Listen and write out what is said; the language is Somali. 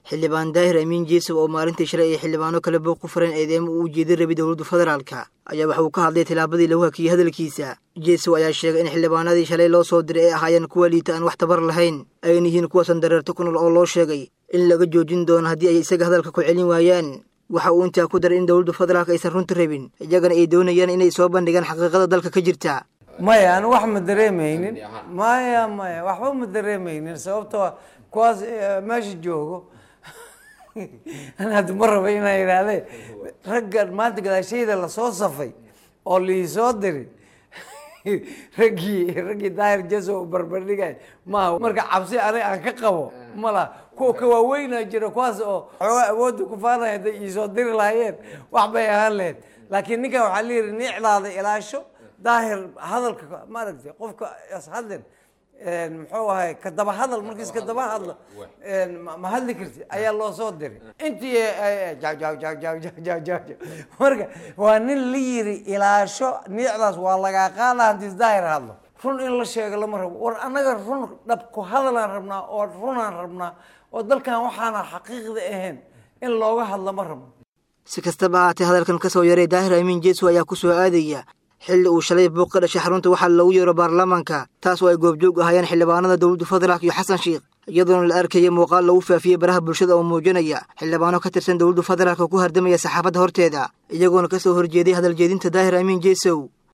xildhibaan daahir amiin jeesow oo maalintii shalay ay xildhibaano kale booq ku fureen eedeemo uu ujeeday rabi dowladda federaalka ayaa waxa uu ka hadlay tilaabadii lagu hakiyey hadalkiisa jeesow ayaa sheegay in xildhibaanadii shalay loo soo diray ay ahaayeen kuwa liita aan wax tabar lahayn ayna yihiin kuwaasan dareerto ku nool oo loo sheegay in laga joojin doono haddii ay isaga hadalka ku celin waayaan waxa uu intaa ku daray in dowladda federaalka aysan runta rabin iyagana ay doonayaan inay soo bandhigaan xaqiiqada dalka ka jirta maya anu wax ma dareemaynin maya maya waxba ma dareemaynin sababtoo kuwaas meesha joogo an hadda ma raba inaan idhaahdee raggan maanta gadaashayda lasoo safay oo liisoo diri raggii raggii daahir jaso barbardhigay maaha marka cabsi aniga aan ka qabo ma laha kuwa ka waaweynaa jira kuwaas oo xoogaa awoodda ku faanaya hadday iisoo diri lahaayeen wax bay ahaan lahayd laakiin ninkan waxaa la yidhi nicdaada ilaasho daahir hadalka maaragtay qofka ishadlin muxuu ahay ka daba hadal markiis ka daba hadlo ma hadli karti ayaa loo soo diray intii marka waa nin la yiri ilaasho niicdaas waa lagaa qaada hadii daahir hadlo run in la sheego lama rabo war annaga run dhab ku hadalaan rabnaa oo runaan rabnaa oo dalkan waxaana xaqiiqda ahayn in looga hadlo ma rabno si kastaba ahaatee hadalkan ka soo yaray daahir amiin jeesow ayaa ku soo aadaya xilli uu shalay buuq ka dhashay xarunta waxaa lagu yeero baarlamaanka taas oo ay goobjoog ahaayeen xildhibaanada dowladda federaalk iyo xasan sheikh iyadoona la arkayay muuqaal lagu faafiyey baraha bulshada oo muujinaya xildhibaano ka tirsan dowladda federaalk ku hardamaya saxaafadda horteeda iyagoona ka soo horjeeday hadaljeedinta daahir amiin jeesow